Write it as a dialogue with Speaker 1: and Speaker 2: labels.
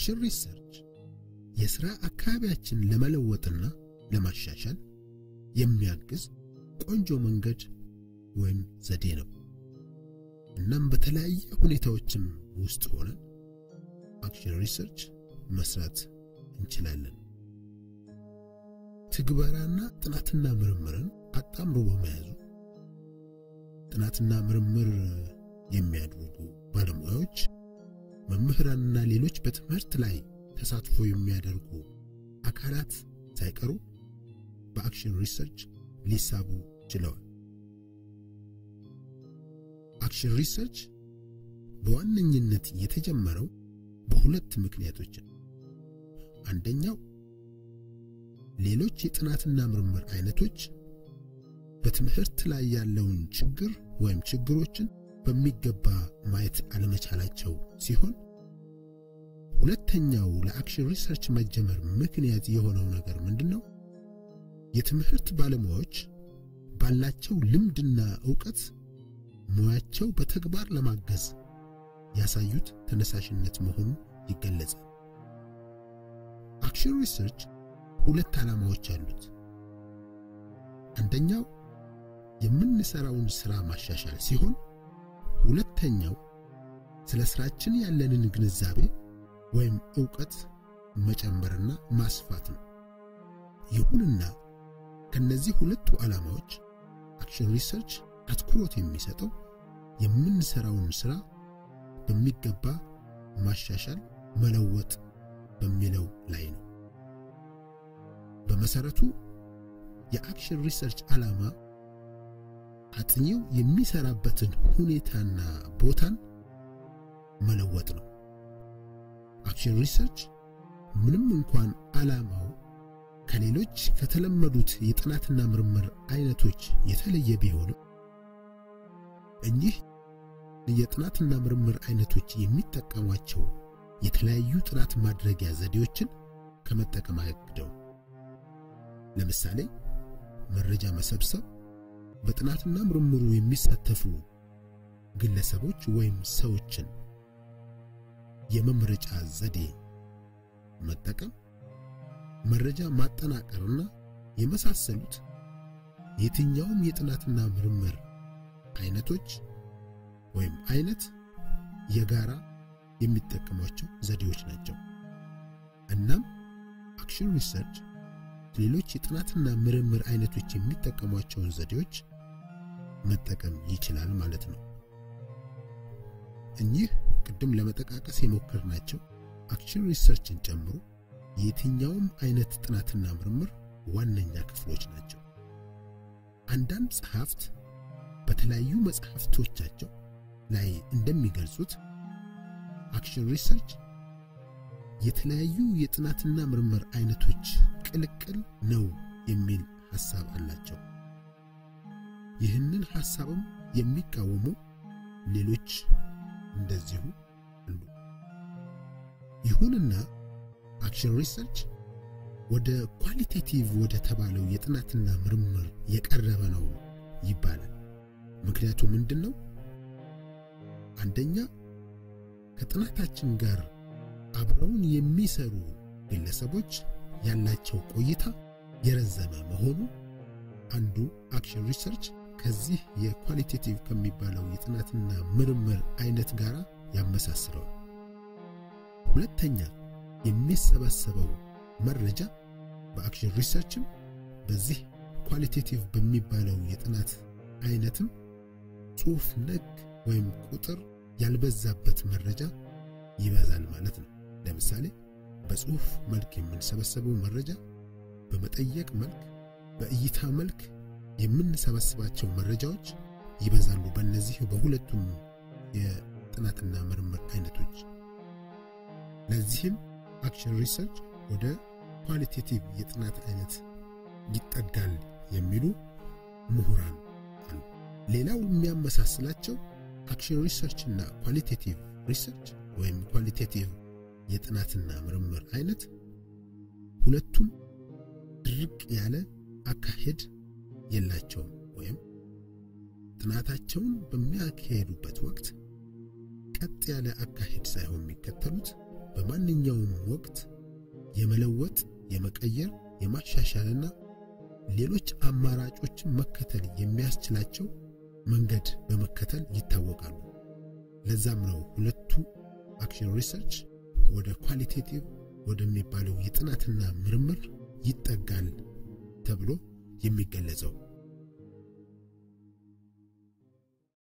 Speaker 1: አክሽን ሪሰርች የሥራ አካባቢያችን ለመለወጥና ለማሻሻል የሚያግዝ ቆንጆ መንገድ ወይም ዘዴ ነው። እናም በተለያየ ሁኔታዎችም ውስጥ ሆነን አክሽን ሪሰርች መስራት እንችላለን። ትግበራና ጥናትና ምርምርን አጣምሮ በመያዙ ጥናትና ምርምር የሚያደርጉ ባለሙያዎች፣ መምህራንና ሌሎች በትምህርት ላይ ተሳትፎ የሚያደርጉ አካላት ሳይቀሩ በአክሽን ሪሰርች ሊሳቡ ችለዋል። አክሽን ሪሰርች በዋነኝነት የተጀመረው በሁለት ምክንያቶች ነው። አንደኛው ሌሎች የጥናትና ምርምር አይነቶች በትምህርት ላይ ያለውን ችግር ወይም ችግሮችን በሚገባ ማየት አለመቻላቸው ሲሆን ሁለተኛው ለአክሽን ሪሰርች መጀመር ምክንያት የሆነው ነገር ምንድነው? የትምህርት ባለሙያዎች ባላቸው ልምድና ዕውቀት ሙያቸው በተግባር ለማገዝ ያሳዩት ተነሳሽነት መሆኑ ይገለጻል። አክሽን ሪሰርች ሁለት ዓላማዎች አሉት። አንደኛው የምንሰራውን ሥራ ማሻሻል ሲሆን ሁለተኛው ስለ ሥራችን ያለንን ግንዛቤ ወይም ዕውቀት መጨመርና ማስፋት ነው። ይሁንና ከነዚህ ሁለቱ ዓላማዎች አክሽን ሪሰርች አትኩሮት የሚሰጠው የምንሰራውን ሥራ በሚገባ ማሻሻል፣ መለወጥ በሚለው ላይ ነው። በመሰረቱ የአክሽን ሪሰርች ዓላማ አጥኚው የሚሰራበትን ሁኔታና ቦታን መለወጥ ነው። አክሽን ሪሰርች ምንም እንኳን ዓላማው ከሌሎች ከተለመዱት የጥናትና ምርምር አይነቶች የተለየ ቢሆንም እኚህ የጥናትና ምርምር አይነቶች የሚጠቀሟቸው የተለያዩ ጥናት ማድረጊያ ዘዴዎችን ከመጠቀም አያግደው። ለምሳሌ መረጃ መሰብሰብ፣ በጥናትና ምርምሩ የሚሳተፉ ግለሰቦች ወይም ሰዎችን የመምረጫ ዘዴ መጠቀም፣ መረጃ ማጠናቀርና የመሳሰሉት የትኛውም የጥናትና ምርምር አይነቶች ወይም አይነት የጋራ የሚጠቀሟቸው ዘዴዎች ናቸው። እናም አክሽን ሪሰርች ሌሎች የጥናትና ምርምር አይነቶች የሚጠቀሟቸውን ዘዴዎች መጠቀም ይችላል ማለት ነው። እኚህ ቅድም ለመጠቃቀስ የሞከርናቸው አክሽን ሪሰርችን ጨምሮ የትኛውም አይነት ጥናትና ምርምር ዋነኛ ክፍሎች ናቸው። አንዳንድ ጸሐፍት በተለያዩ መጽሐፍቶቻቸው ላይ እንደሚገልጹት አክሽን ሪሰርች የተለያዩ የጥናትና ምርምር አይነቶች ቅልቅል ነው የሚል ሐሳብ አላቸው። ይህንን ሐሳብም የሚቃወሙ ሌሎች እንደዚሁ አሉ። ይሁንና አክሽን ሪሰርች ወደ ኳሊቴቲቭ ወደ ተባለው የጥናትና ምርምር የቀረበ ነው ይባላል። ምክንያቱ ምንድን ነው? አንደኛ ከጥናታችን ጋር አብረውን የሚሰሩ ግለሰቦች ያላቸው ቆይታ የረዘመ መሆኑ አንዱ አክሽን ሪሰርች ከዚህ የኳሊቴቲቭ ከሚባለው የጥናትና ምርምር አይነት ጋር ያመሳስለዋል። ሁለተኛ የሚሰበሰበው መረጃ በአክሽን ሪሰርችም በዚህ ኳሊቴቲቭ በሚባለው የጥናት አይነትም ጽሑፍ ነክ ወይም ቁጥር ያልበዛበት መረጃ ይበዛል ማለት ነው። ለምሳሌ በጽሑፍ መልክ የምንሰበሰበው መረጃ በመጠየቅ መልክ፣ በእይታ መልክ የምንሰበስባቸው መረጃዎች ይበዛሉ። በእነዚህ በሁለቱም የጥናትና ምርምር አይነቶች ለዚህም አክሽን ሪሰርች ወደ ኳሊቴቲቭ የጥናት አይነት ይጠጋል የሚሉ ምሁራን አሉ። ሌላው የሚያመሳስላቸው አክሽን ሪሰርች እና ኳሊቴቲቭ ሪሰርች ወይም ኳሊቴቲቭ የጥናትና ምርምር አይነት ሁለቱም ድርቅ ያለ አካሄድ የላቸውም። ወይም ጥናታቸውን በሚያካሄዱበት ወቅት ቀጥ ያለ አካሄድ ሳይሆን የሚከተሉት በማንኛውም ወቅት የመለወጥ፣ የመቀየር፣ የማሻሻልና ሌሎች አማራጮችን መከተል የሚያስችላቸው መንገድ በመከተል ይታወቃሉ። ለዛም ነው ሁለቱ አክሽን ሪሰርች ወደ ኳሊቴቲቭ ወደሚባለው የጥናትና ምርምር ይጠጋል ተብሎ የሚገለጸው።